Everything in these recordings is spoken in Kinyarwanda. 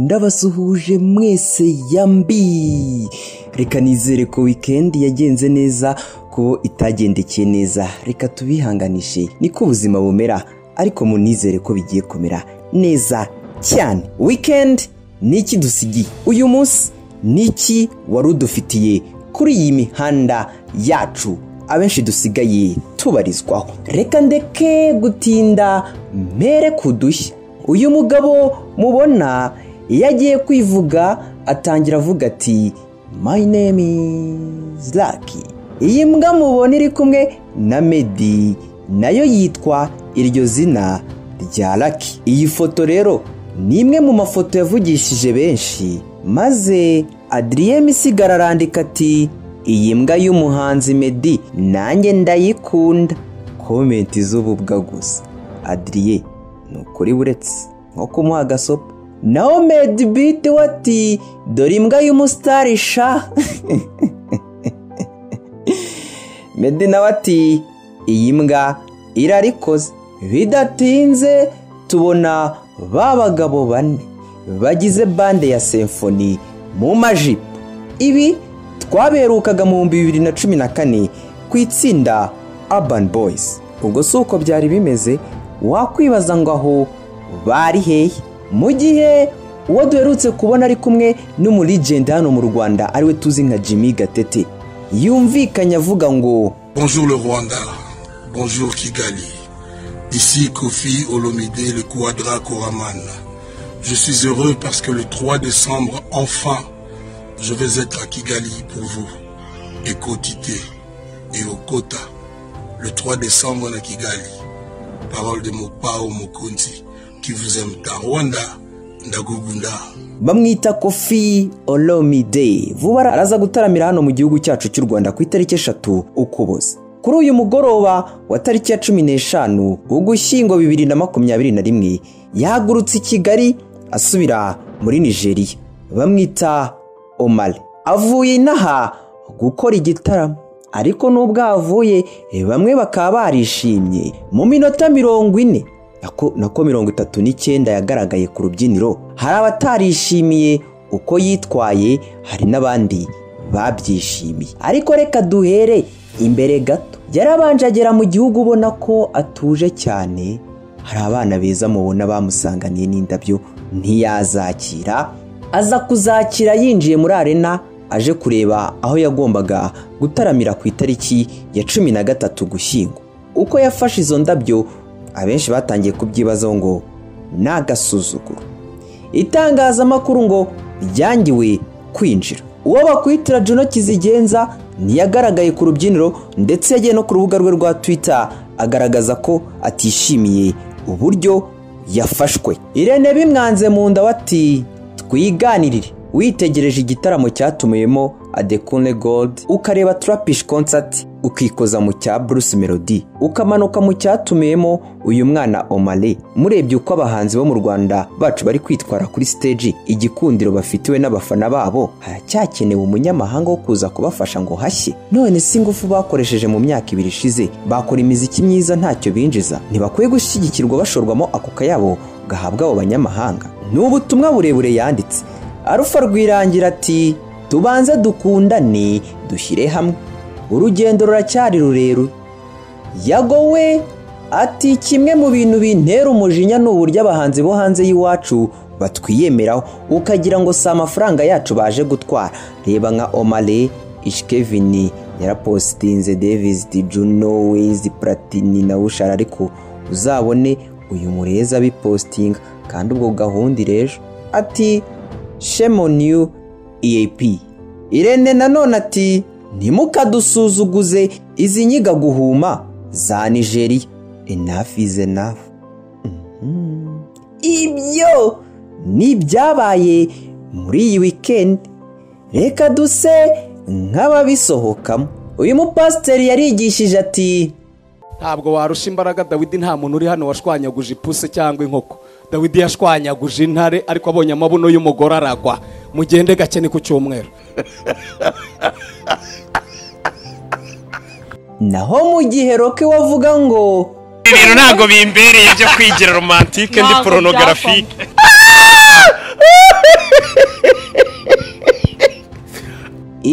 ndabasuhuje mwese yambi reka nizere ko wikendi yagenze neza ko itagendekeye neza reka tubihanganishe niko ubuzima bumera ariko munizere ko bigiye kumera neza cyane wikendi ni iki dusigiye uyu munsi ni iki wari udufitiye kuri iyi mihanda yacu abenshi dusigaye tubarizwaho reka ndeke gutinda mere kudushya uyu mugabo mubona iyo agiye kwivuga atangira avuga ati mayi name is laki iyi mbwa mubona iri kumwe na medi nayo yitwa iryo zina rya laki iyi foto rero ni imwe mu mafoto yavugishije benshi maze adriyeme isigara arandika ati iyi mbwa y'umuhanzi medi nanjye ndayikunda komenti z'ububwa gusa adiriye ni ukuri buretse nko kumuha agasopa naho medi biti we ati dore imbwa y'umusitari sha medi nawe ati iyi mbwa irarikoze bidatinze tubona ba bagabo bane bagize bande ya semfoni mu majipo ibi twaberukaga mu bihumbi bibiri na cumi na kane ku itsinda urban boys ubwo si uko byari bimeze wakwibaza ngo aho bari hehe mu gihe uwo duherutse kubona ari kumwe n'umuligende hano mu rwanda ariwe tuzi nka jimmy gatete yumvikanye avuga ngo bonjour le rwanda bonjour kigali ici kofi olomide le quadra koraman je suis heureux parce que le 3 décembre enfin Je vais être à Kigali pour vous. Et Kotité et Okota. Le 3 décembre à Kigali. Parole de Mopao Mokonzi qui vous aime ta Rwanda. Ndagugunda. bamwita kofi olomide vuba araza gutaramira hano mu gihugu cyacu cy'u rwanda ku itariki eshatu ukuboza kuri uyu mugoroba wa tariki ya cumi n'eshanu ugushyingo bibiri na makumyabiri na rimwe yahagurutse i kigali asubira muri nigeria bamwita omari avuye inaha gukora igitaramo ariko n'ubwo ahavuye bamwe bakaba barishimye mu minota mirongo ine nako mirongo itatu n'icyenda yagaragaye ku rubyiniro hari abatarishimiye uko yitwaye hari n'abandi babyishimiye ariko reka duhere imbere gato yarabanje agera mu gihugu ubona ko atuje cyane hari abana beza mubona bamusanganiye n'indabyo ntiyazakira aza kuzakira yinjiye muri arena aje kureba aho yagombaga gutaramira ku itariki ya cumi na gatatu gushyingo uko yafashe izo ndabyo abenshi batangiye kubyibazaho ngo ni agasuzuguro itangazamakuru ngo ryangiwe kwinjira uwo bakwitira juno kizigenza ntiyagaragaye ku rubyiniro ndetse yagiye no ku rubuga rwe rwa twita agaragaza ko atishimiye uburyo yafashwe irene bimwanze mu nda wati twiganirire witegereje igitaramo cyatumuyemo adekune gold ukareba turapish concert ukikoza mu cya bruce melody ukamanuka mu cyatumiyemo uyu mwana omale murebye uko abahanzi bo mu rwanda bacu bari kwitwara kuri stage igikundiro bafitiwe n'abafana babo haracyakenewe umunyamahanga wo kuza kubafasha ngo hashye none si ingufu bakoresheje mu myaka ibiri ishize bakora imiziki myiza ntacyo binjiza ntibakwiye gushyigikirwa bashorwamo ako kayabo gahabwa abo banyamahanga ni ubutumwa burebure yanditse arufa rwirangira ati tubanze dukundane dushyire hamwe urugendo ruracyari rurerure yagowe ati kimwe mu bintu bintera umujinya ni uburyo abahanzi bo hanze y'iwacu batwiyemeraho ukagira ngo si amafaranga yacu baje gutwara reba nka omare ishikevini yarapositinze devizi di juno wizi platini na ushara ariko uzabone uyu murezi abipositinga kandi ubwo gahunda irejo ati shemoniyu eyapi irene nanone ati ntimukadusuzuguze izi nyiga guhuma za nigeriya enafu ize nafu ibyo ni ibyabaye muri iyi wikendi reka duse nk'ababisohokamo uyu mupasiteri yarigishije ati ntabwo warusha imbaraga dawidi nta muntu uri hano washwanyaguje ipuse cyangwa inkoko dawidi yashwanyaguje intare ariko abonye amabuno y'umugore aragwa mugende gake ni ku cyumweru naho mu gihe roke wavuga ngo ibintu ntabwo bimbereye byo kwigira romantike ndi poronogarafi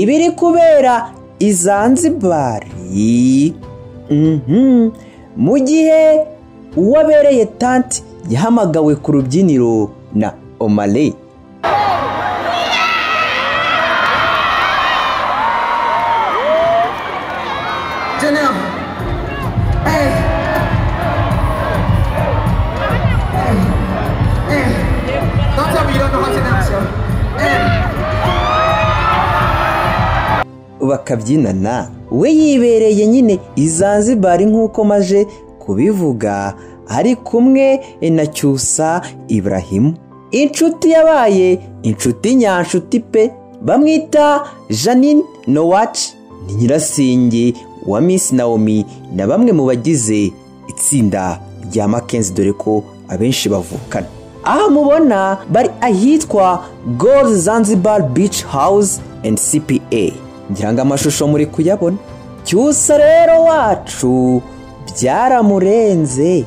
ibiri kubera i zanzibari Mhm. mu gihe uwabereye tanti yahamagawe ku rubyiniro na omale Janelle. Hey. Hey. Hey. Don't tell me you don't know how to dance, yo. Hey. bakabyinana we yibereye nyine i zanzibari nk'uko maje kubivuga ari kumwe na cyusa iburahimu inshuti yabaye inshuti nyanshuti pe bamwita janine nowaci ni nyirasingi wa miss naomi na bamwe mu bagize itsinda rya makenzi dore ko abenshi bavukana aha mubona bari ahitwa gold zanzibar beach house and cpa ngira ngo amashusho muri kuyabona cyusa rero wacu byaramurenze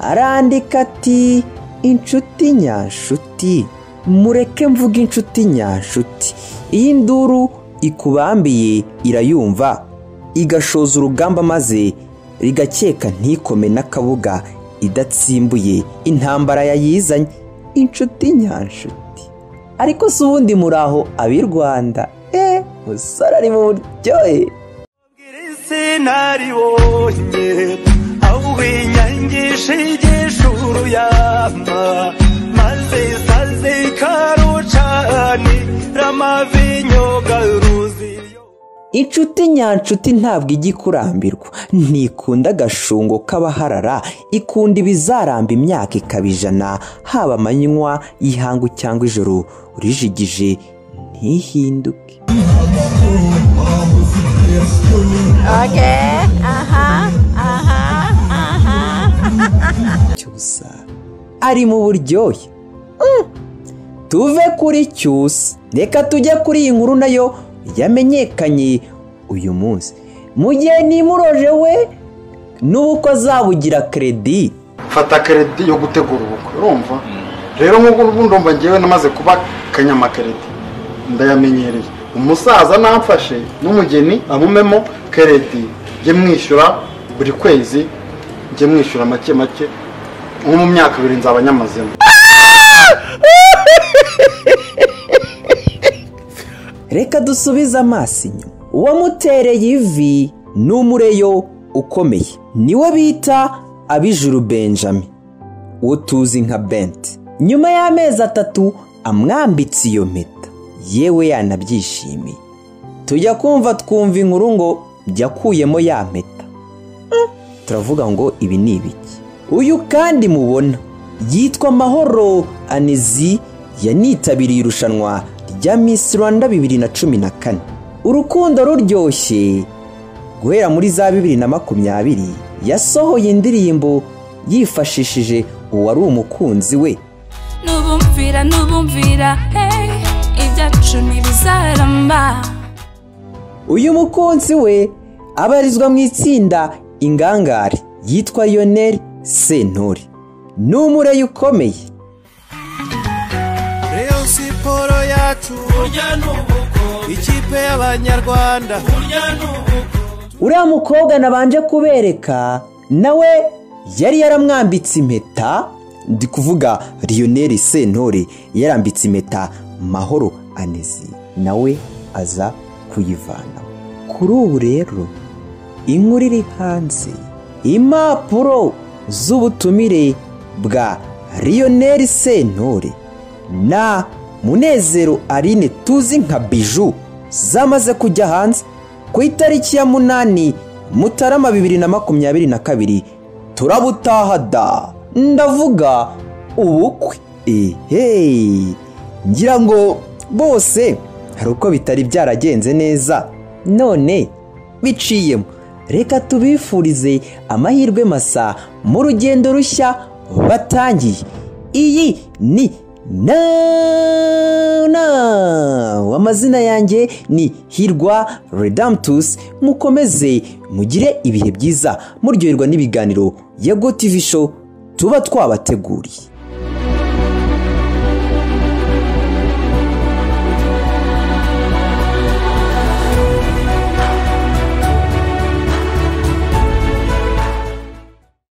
arandika ati inshuti nyanshuti mureke mvuga inshuti nyanshuti iyi nduru ikubambiye irayumva igashoza urugamba maze rigakeka ntikome n'akabuga idatsimbuye intambara yayizanye inshuti nyanshuti ariko si ubundi muri aho ab'i rwanda eee musore ari mu buryohe sinaribonye ahubwo inyangisha igishuru yama maze saze karucani ramavinyogaruziyo inshuti nyanshuti ntabwo ijya ikurambirwa ntikunda agashungo k'abaharara ikunda ibizaramba imyaka ikabijana haba amanywa y'ihangu cyangwa ijoro urijigije ntihinduke Okay. Uh huh. Uh huh. Uh huh. cyusa ari mu buryohe Mm. tuve kuri cyusa reka tujye kuri iyi nkuru nayo yamenyekanye uyu munsi mu gihe nimuroje we n'uko azabugira keredi mfata keredi yo gutegura ubukwe urumva rero nk'ubu ubu ndumva ngewe namaze kuba kanyamakeredi ndayamenyereye umusaza namfashe n'umugeni amumemo keredi njye mwishyura buri kwezi njye mwishyura make make nko mu myaka ibiri nzaba nyamazemo reka dusubize amaso inyuma uwamutereye ivi ni umureyo ukomeye niwe bita abijuru benjamin uwo tuzi nka bente nyuma y'amezi atatu amwambitse iyo mpeta yewe yanabyishimiye tujya kumva twumva inkuru ngo yakuyemo ya mpeta Mm, turavuga ngo ibi ni ibiki uyu kandi mubona yitwa mahoro anizi yanitabiriye irushanwa rya Miss Rwanda bibiri na cumi na kane urukundo ruryoshye guhera muri za bibiri na makumyabiri yasohoye indirimbo yifashishije uwari umukunzi we nubumvira nubumvira hey ibyacu ntibizaramba uyu mukunzi we abarizwa mu itsinda ingangare yitwa Lionel Sentore ni umureyi ukomeye reyo siporo yacu burya n'ubuko ikipe y'abanyarwanda burya n'ubuko uriya mukobwa nabanje kubereka nawe yari yaramwambitse impeta ndi kuvuga Lionel Sentore yarambitse impeta Mahoro Anezi nawe aza kuyivanaho kuri ubu rero inkuru iri hanze impapuro z'ubutumire bwa Lionel Sentore na Munezero Aline tuzi nka Biju zamaze kujya hanze ku itariki ya munani Mutarama bibiri na makumyabiri na kabiri turabutaha da ndavuga ubukwe ehe ngira ngo bose hari uko bitari byaragenze neza none biciyemo reka tubifurize amahirwe masa mu rugendo rushya batangiye iyi ni na na amazina yanjye ni hirwa redamtusi mukomeze mugire ibihe byiza muryoherwa n'ibiganiro ya gotivisho tuba twabateguriye